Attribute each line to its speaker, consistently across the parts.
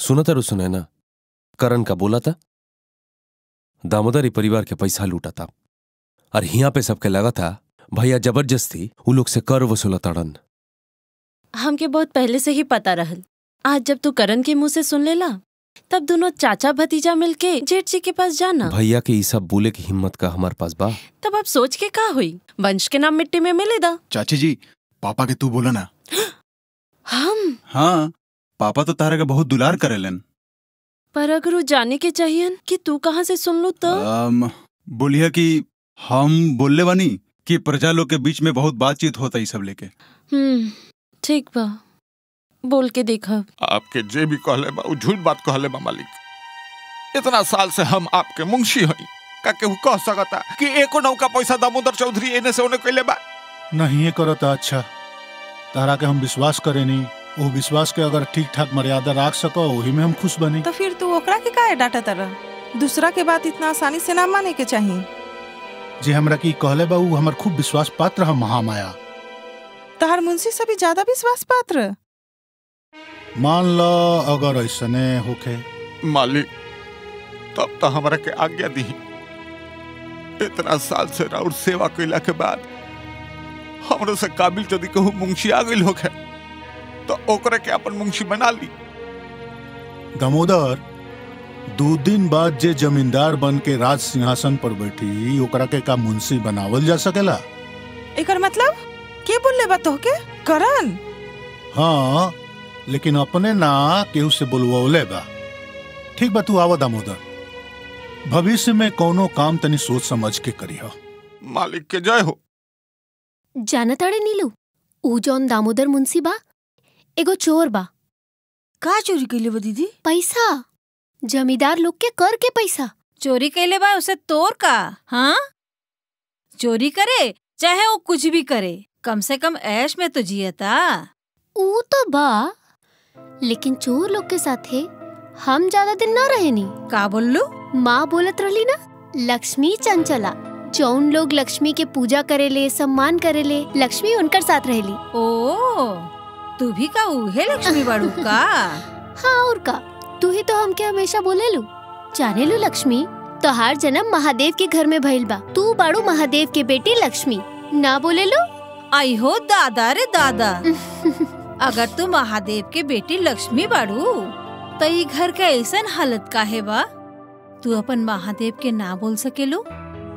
Speaker 1: सुना तारू सुने ना करण का बोला था दामोदर ही परिवार के पैसा लूटा था और हिया पे सबके लगा था भैया जबरदस्ती उ लोग से कर वसूला तड़न
Speaker 2: हमके बहुत पहले से ही पता रहल आज जब तू करण के मुंह से सुन लेला तब दोनों चाचा भतीजा मिलके जेठ जी के पास जाना
Speaker 1: भैया के ई सब बोले की हिम्मत का हमार पास बा
Speaker 2: तब अब सोच के का हुई वंश के नाम मिट्टी में मिले दा
Speaker 3: चाची जी पापा के तू बोला ना
Speaker 2: हम
Speaker 3: हाँ पापा तो तारा के बहुत दुलार करेलन
Speaker 2: पर अगर वो जाने के चाहिए कि तू कहाँ से सुन लू तो
Speaker 3: अम, बोलिए कि हम बोलले बानी कि प्रजा लोग के बीच में बहुत बातचीत होता ई सब लेके
Speaker 2: हम्म ठीक बा बोल के देखा
Speaker 4: आपके जे भी कहले बा उ झूठ बात कहले बा मालिक इतना साल से हम आपके मुंशी हई का केहू कह सकता कि एको नौका पैसा दामोदर चौधरी एने से ओने कइले बा
Speaker 5: नहीं करो तो अच्छा तारा के हम विश्वास करे नहीं वो विश्वास के अगर ठीक ठाक मर्यादा रख सको वही में हम खुश बनी
Speaker 6: तो फिर तू ओकरा के काहे डांटा तरह दूसरा के बात इतना आसानी से ना माने के चाहिए
Speaker 5: जे हमरा की कहले बा उ हमर खूब विश्वास पात्र हम महामाया
Speaker 6: तहार मुंशी से भी ज्यादा विश्वास पात्र
Speaker 5: मान लो अगर ऐसने होखे
Speaker 4: मालिक तब तो हमरा के आज्ञा दी इतना साल से राउर सेवा कैला के बाद हमरो से काबिल यदि कहू मुंशी आ गइल होखे तो ओकरे के अपन मुंशी बना ली
Speaker 5: दामोदर दो दिन बाद जे जमींदार बन के राज सिंहासन पर बैठी ओकरा के का मुंशी बनावल जा सकेला
Speaker 6: एकर मतलब के बोलले बा तोहके करण
Speaker 5: हाँ लेकिन अपने ना केहू से बोलवले बा ठीक बा तू आवा दामोदर भविष्य में कोनो काम तनी सोच समझ के करिह
Speaker 4: मालिक के जय हो
Speaker 7: जानताड़े नीलू ऊ जौन दामोदर मुंशी बा एगो चोर बा
Speaker 8: का चोरी कैले बा दीदी
Speaker 7: पैसा जमींदार लोग के कर के पैसा
Speaker 8: चोरी कैले बा उसे तोर का हाँ चोरी करे चाहे वो कुछ भी करे कम से कम ऐश में तो जियता
Speaker 7: ऊ तो बा लेकिन चोर लोग के साथे हम ज्यादा दिन ना रहे नी
Speaker 8: का बोललू
Speaker 7: माँ बोलत रहली ना लक्ष्मी चंचला जौन लोग लक्ष्मी के पूजा करेले सम्मान करेले लक्ष्मी उनकर साथ रहेली
Speaker 8: ओ तू भी का उहे लक्ष्मी बाड़ू का
Speaker 7: हाँ और का तू ही तो हमके हमेशा बोले लू जाने लू लक्ष्मी तोहार जन्म महादेव के घर में भइल बा तू बाड़ू महादेव के बेटी लक्ष्मी ना बोले लू
Speaker 8: आई हो दादा रे दादा अगर तू महादेव के बेटी लक्ष्मी बाड़ू तो ये घर का ऐसन हालत काहे बा तू अपन महादेव के ना बोल सकेलू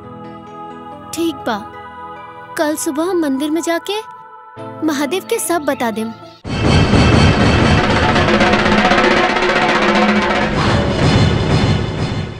Speaker 7: ठीक बा कल सुबह हम मंदिर में जाके महादेव के सब बता देम